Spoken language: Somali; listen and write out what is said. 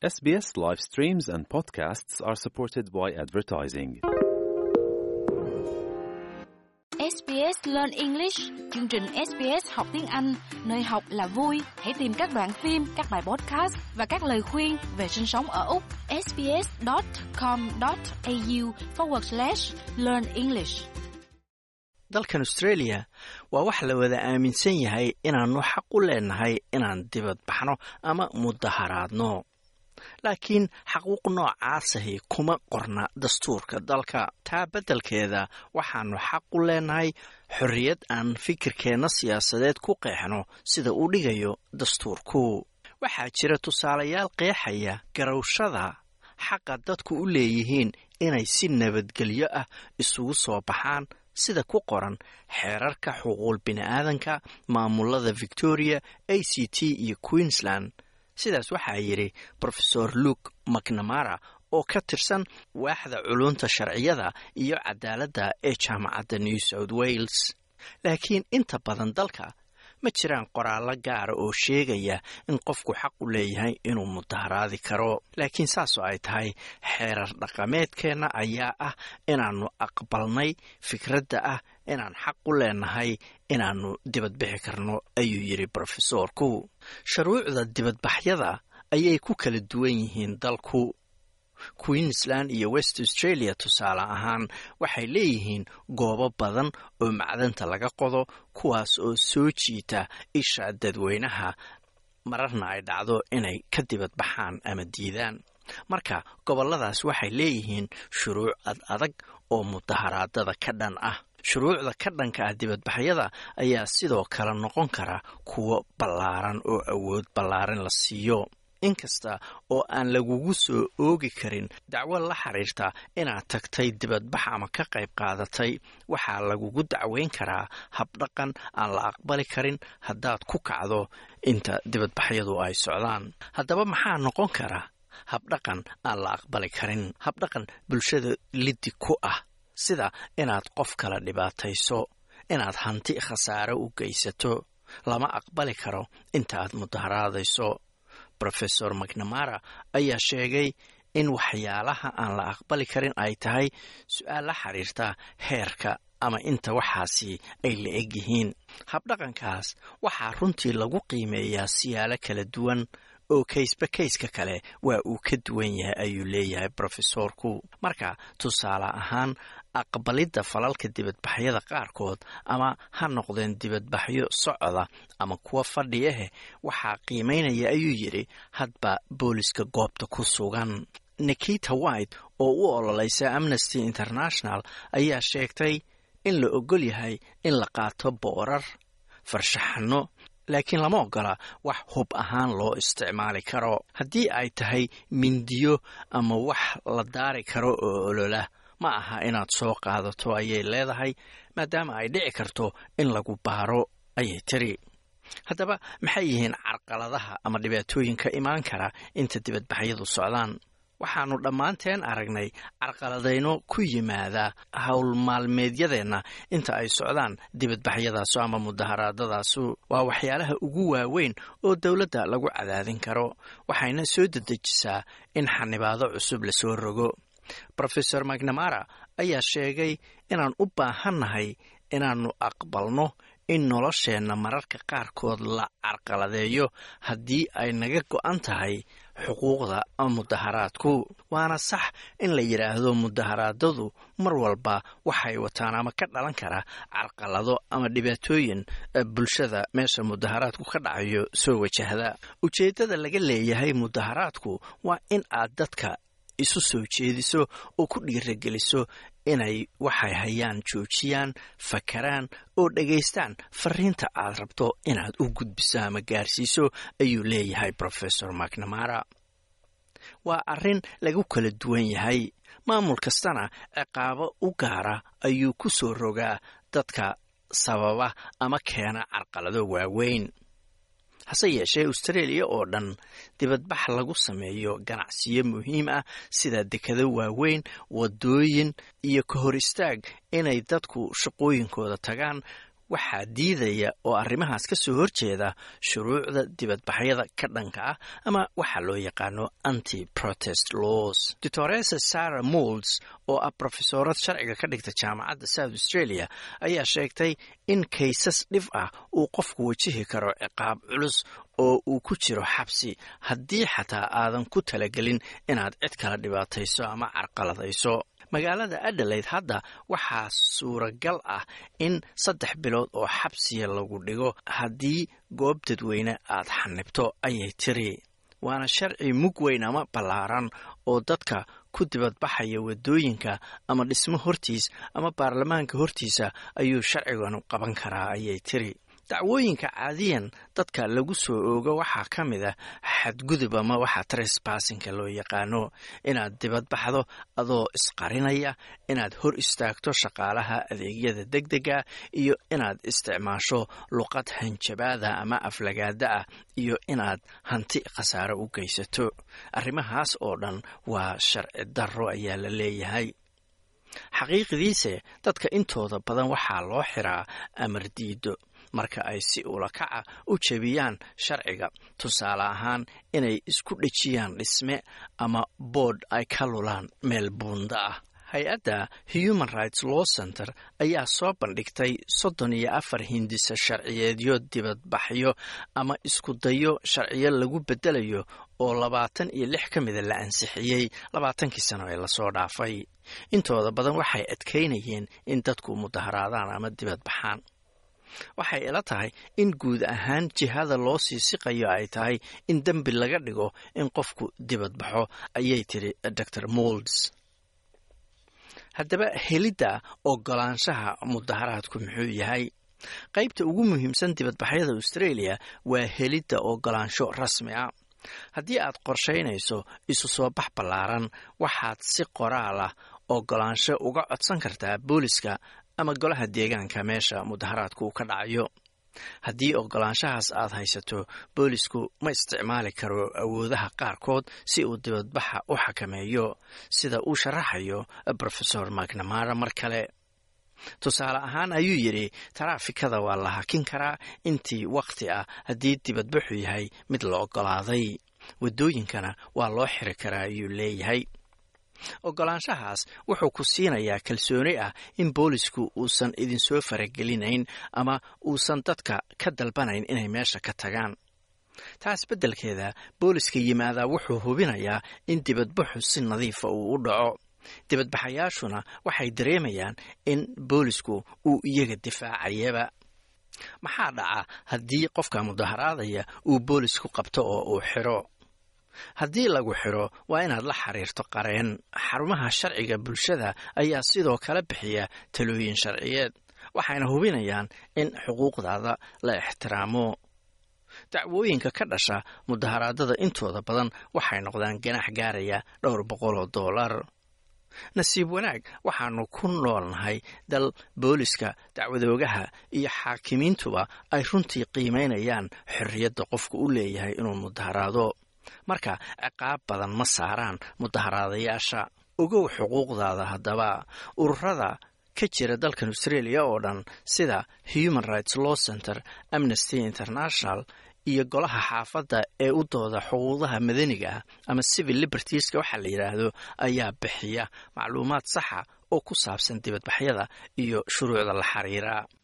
SBS live streams and podcasts are supported by advertising. SBS Learn English, chương trình SBS học tiếng Anh, nơi học là vui. Hãy tìm các đoạn phim, các bài podcast và các lời khuyên về sinh sống ở Úc. sbs.com.au forward slash learn English. dalkan australia waa wax la wada aaminsan yahay inaannu xaq u leenahay inaan dibad baxno ama mudaharaadno laakiin xaquuq noocaasahi kuma qorna dastuurka dalka taa beddelkeeda waxaannu xaq u leenahay xorriyad aan fikirkeenna siyaasadeed ku qeexno sida uu dhigayo dastuurku waxaa jira tusaalayaal qeexaya garowshada xaqa dadku u leeyihiin inay si nabadgelyo ah isugu soo baxaan sida ku qoran xeerarka xuquuq bini'aadanka maamulada victoria a c t iyo queensland sidaas waxaa yidhi rofesor luke macnamara oo ka tirsan waaxda culunta sharciyada iyo cadaaladda ee jaamacadda new south wales laakiin inta badan dalka ma jiraan qoraallo gaara oo sheegaya in qofku xaq u leeyahay inuu mudaharaadi karo laakiin saasoo ay tahay xeerar dhaqameedkeenna ayaa ah inaannu aqbalnay fikradda ah inaan xaq u leenahay inaannu dibadbixi karno ayuu yidhi brofesoorku shuruucda dibadbaxyada ayay ku kala duwan yihiin dalku queensland iyo west australia tusaale ahaan waxay leeyihiin goobo badan oo macdanta laga qodo kuwaas oo soo jiita isha dadweynaha mararna ay dhacdo inay ka dibad baxaan ama diidaan marka gobolladaas waxay leeyihiin shuruuc ad adag oo mudaharaadada ka dhan ah shuruucda ka dhanka ah dibadbaxyada ayaa sidoo kale noqon kara kuwo ballaaran oo awood ballaaran la siiyo inkasta oo aan lagugu soo oogi karin dacwo la xiriirta inaad tagtay dibadbax ama ka qayb qaadatay waxaa lagugu dacweyn karaa habdhaqan aan la aqbali karin haddaad ku kacdo inta dibadbaxyadu ay socdaan haddaba maxaa noqon kara habdhaqan aan la aqbali karin habdhaqan bulshada liddi ku ah sida inaad qof kala dhibaatayso inaad hanti khasaare u geysato lama aqbali karo inta aad mudaharaadayso rofesor macnamara ayaa sheegay in waxyaalaha aan la aqbali karin ay tahay su-aal la xiriirta heerka ama inta waxaasi ay la eg yihiin habdhaqankaas waxaa runtii lagu qiimeeyaa siyaalo kala duwan oo kaysba kayska kale waa uu ka duwan yahay ayuu leeyahay brofesoorku marka tusaale ahaan aqbalidda falalka dibadbaxyada qaarkood ama ha noqdeen dibadbaxyo socda ama kuwa fadhiyahe waxaa qiimaynaya ayuu yidhi hadba booliska goobta ku sugan nikita white oo u ololaysa amnesty international ayaa sheegtay in la ogol yahay in la qaato boorar farshaxano laakiin lama ogola wax hub ahaan loo isticmaali karo haddii ay tahay mindiyo ama wax la daari karo oo olola ma aha inaad soo qaadato ayay leedahay maadaama ay dhici karto in lagu baaro ayay tiri haddaba maxay yihiin carqaladaha ama dhibaatooyinka imaan kara inta dibadbaxyadu socdaan waxaannu dhammaanteen aragnay carqaladayno ku yimaada howl maalmeedyadeenna inta ay socdaan dibadbaxyadaasu ama mudaharaadadaasu waa waxyaalaha ugu waaweyn oo dowladda lagu cadaadin karo waxayna soo dedejisaa in xanibaado cusub lasoo rogo rofesor macnamara ayaa sheegay inaan u baahannahay inaannu aqbalno in nolosheenna mararka qaarkood la carqaladeeyo haddii ay naga go'an tahay xuquuqda mudaharaadku waana sax in la yidhaahdo mudaharaadadu mar walba waxay wataan ama ka dhalan kara carqalado ama dhibaatooyin bulshada meesha mudaharaadku ka dhacayo soo wajahda ujeeddada laga leeyahay mudaharaadku waa in aad dadka isu soo jeediso oo ku dhiirageliso inay waxay hayaan joojiyaan fakaraan oo dhegaystaan fariinta aad rabto inaad u gudbiso ama gaarsiiso ayuu leeyahay rofesor macnamara waa arrin lagu kala duwan yahay maamul kastana ciqaabo u gaara ayuu ku soo rogaa dadka sababa ama keena carqalado waaweyn hase yeeshee australia oo dhan dibadbax lagu sameeyo ganacsiyo muhiim ah sida dekado waaweyn wadooyin iyo ka hor istaag inay dadku shaqooyinkooda tagaan waxaa diidaya oo arrimahaas ka soo horjeeda shuruucda dibadbaxyada ka dhanka ah ama waxaa loo yaqaano anti protest laws doctoresa sarah molds oo ah brofesorad sharciga ka dhigta jaamacadda south australia ayaa sheegtay in kaysas dhif ah uu qofku wajihi karo ciqaab culus oo uu ku jiro xabsi haddii xataa aadan ku talagelin inaad cid kala dhibaatayso ama carqaladayso magaalada adelaide hadda waxaa suuragal ah in saddex bilood oo xabsiya lagu dhigo haddii goob dadweyne aad xanibto ayay tiri waana sharci mug weyn ama ballaaran oo dadka ku dibadbaxaya waddooyinka ama dhismo hortiis ama baarlamaanka hortiisa ayuu sharciganu qaban karaa ayay tiri dacwooyinka caadiyan dadka lagu soo oogo waxaa ka mid ah xadgudub ama waxaa tresbassinka loo yaqaano inaad dibadbaxdo adoo isqarinaya inaad hor istaagto shaqaalaha adeegyada deg dega iyo inaad isticmaasho luqad hanjabaada ama aflagaada ah iyo inaad hanti khasaaro u geysato arrimahaas oo dhan waa sharci darro ayaa la leeyahay xaqiiqdiise dadka intooda badan waxaa loo xiraa amar diido marka ay si ulakaca u jebiyaan sharciga tusaale ahaan inay isku dhejiyaan dhisme ama boodh ay ka lulaan meel buunda ah hay-adda human rights law center ayaa soo bandhigtay soddon iyo afar hindisa sharciyeedyo dibadbaxyo ama iskudayo sharciyo lagu beddelayo oo labaatan iyo lix ka mida la ansixiyey labaatankii sano ee lasoo dhaafay intooda badan waxay adkaynayeen in dadku mudaharaadaan ama dibadbaxaan waxay ila tahay in guud ahaan jihada loo sii siqayo ay tahay in dembi laga dhigo in qofku dibadbaxo ayay tiri dor molds haddaba helidda ogolaanshaha mudaharaadku muxuu yahay qaybta ugu muhiimsan dibadbaxyada australia waa helidda ogolaansho rasmi a haddii aad qorshaynayso isu soo bax ballaaran waxaad si qoraal ah ogolaansho uga codsan kartaa booliska ama golaha deegaanka meesha mudaharaadku uu ka dhacayo haddii ogolaanshahaas aad haysato boolisku ma isticmaali karo awoodaha qaarkood si uu dibadbaxa u xakameeyo sida uu sharaxayo rofesor macnamara mar kale tusaale ahaan ayuu yidhi taraafikada waa la hakin karaa intii wakhti ah haddii dibadbaxu yahay mid la ogolaaday waddooyinkana waa loo xiri karaa ayuu leeyahay ogolaanshahaas wuxuu ku siinayaa kalsooni ah in boolisku uusan idinsoo faragelinayn ama uusan dadka ka dalbanayn inay meesha ka tagaan taas beddelkeeda booliska yimaadaa wuxuu hubinayaa in dibadbaxu si nadiifa uu u dhaco dibadbaxayaashuna waxay dareemayaan in boolisku uu iyaga difaacayaba maxaa dhaca haddii qofka mudaharaadaya uu boolisku qabto oo uu xiro haddii lagu xiro waa inaad la xiriirto qareen xarumaha sharciga bulshada ayaa sidoo kale bixiya talooyin sharciyeed waxayna hubinayaan in xuquuqdaada la ixtiraamo dacwooyinka ka dhasha mudaharaadada intooda badan waxay noqdaan ganax gaaraya dhowr boqol oo dollar nasiib wanaag waxaanu ku noolnahay dal booliska dacwadoogaha iyo xaakimiintuba ay runtii qiimaynayaan xorriyadda qofku u leeyahay inuu mudaharaado marka ciqaab badan ma saaraan mudaharaadayaasha ogow xuquuqdaada haddaba ururada ka jira dalkan australia oo dhan sida human rights law center amnesty international iyo golaha xaafadda ee u dooda xuquuqdaha madaniga ah ama civil libertieska waxaa la yidhaahdo ayaa bixiya macluumaad saxa oo ku saabsan dibadbaxyada iyo shuruucda la xiriira